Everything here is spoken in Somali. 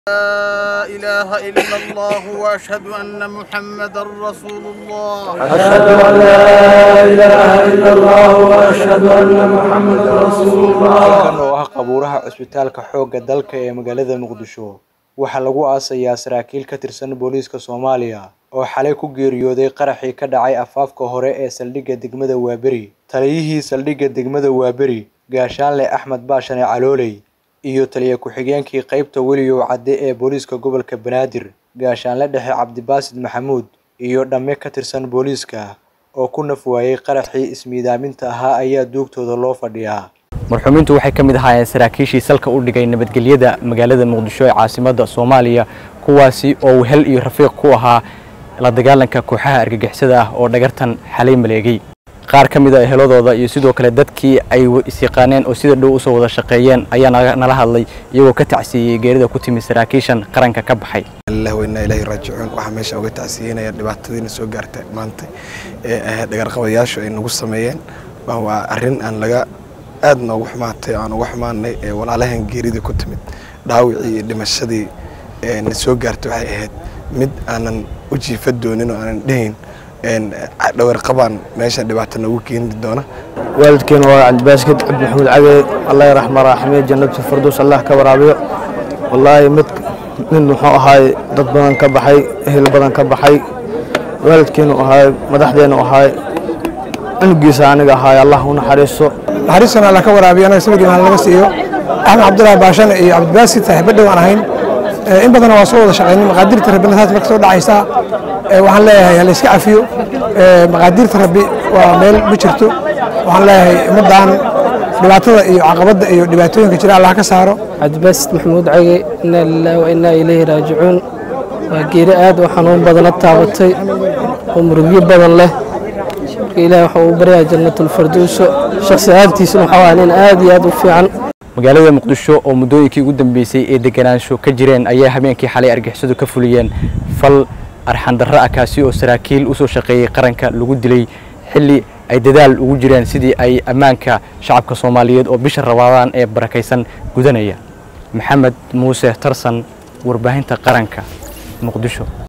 لا إله إلا الله وأشهد أن محمدا رسول الله أشهد أن لا إله إلا الله وأشهد أن محمدا رسول الله kan oo ah qabuuraha cusbitaalka xoogga dalka ee magaalada muqdisho waxaa lagu aasayaa saraakiil ka tirsan booliiska soomaaliya oo xalay ku geeriyooday qaraxii ka dhacay afaafka hore ee saldhigga degmada waaberi taliyihii saldhigga degmada waaberi gaashaanle axmed baashane calooley iyo taliya ku-xigeenkii qeybta weliyow cadde ee booliiska gobolka banaadir gaashaanle dhexe cabdibaasid maxamuud iyo dhamme ka tirsan booliiska oo ku naf waayey qaraxii ismiidaaminta ahaa ayaa duugtooda loo fadhiyaa marxuumiintu waxay ka mid ahaayeen saraakiishii salka u dhigay nabadgelyada magaalada muqdisho ee caasimadda soomaaliya kuwaasi oo wehel iyo rafiiq ku ahaa la dagaalanka kooxaha argagixisada ah oo dhagartan xalay maleegay qaar ka mid a eheladooda iyo sidoo kale dadkii ay isyaqaaneen oo sida dhow usoo wada shaqeeyeen ayaa naga- nala hadlay iyagoo ka tacsiiyey geerida ku timi saraakiishan qaranka ka baxay allah weynaa ilaahi raajicuun waxaa meesha uga tacsiyeynaya dhibaatadiina soo gaartay maanta ee ahayd dhagarqabayaashu ay nagu sameeyeen waa waa arrin aan laga aad noogu xumaatay aan uga xumaanay ee walaalahan geeridii ku timid dhaawicii iyo dhimashadii ee na soo gaartay waxay ahayd mid aanan u jiifa doonin oo aanan dhehayn een dhawarqabaan meesha dhibaato noogu keeni doona والدكين وعند باسكت عبد محمود عقي الله يرحمه راحمه جنة الفردوس الله كبرابيه والله مد من وحو هاي ضد بدن كبحي اهل بدن كبحي والدكين وهاي مدحدين وهاي انقيس aniga هاي الله ونحرسه naxariistana alla ka waraabiyo anaga sabir imaan laga siiyo axmed cabdullaahi baashane iyo cabdibaasid saaxiibadhow aan ahayn Eh, in badan waa soo wada shaqaynay maqaadirta rabbi saas marka soo dhacaysa Eh, waxaan leeyahay hala iska cafiyo Eh, maqaadirta rabbi waa meel ma jirto waxaan leeyahay ummaddan dhibaatada iyo caqabadda iyo dhibaatooyinka jira allah ka saaro cabdibaasid maxamuud cage inaa lilaahi wa innaa ilayhi raajicuun waa geeri aad u xanuun badana taabatay oo murugyo badan leh marka ilaahi waxa uu baryaa jannatulfarduuso shakhsi ahaantiisuna waxaa waa nin aad iyo aad u fiican magaalada muqdisho oo muddooyinkii ugu dambeysay ee deganaansho ka jireen ayaa habeenkii xalay argixisadu ka fuliyeen fal arxandarro ah kaasi oo saraakiil usoo shaqeeyey qaranka lagu dilay xilli ay dadaal ugu jireen sidii ay ammaanka shacabka soomaaliyeed oo bisha rabaadaan ee barakaysan gudanaya maxamed muuse tarsan warbaahinta qaranka muqdisho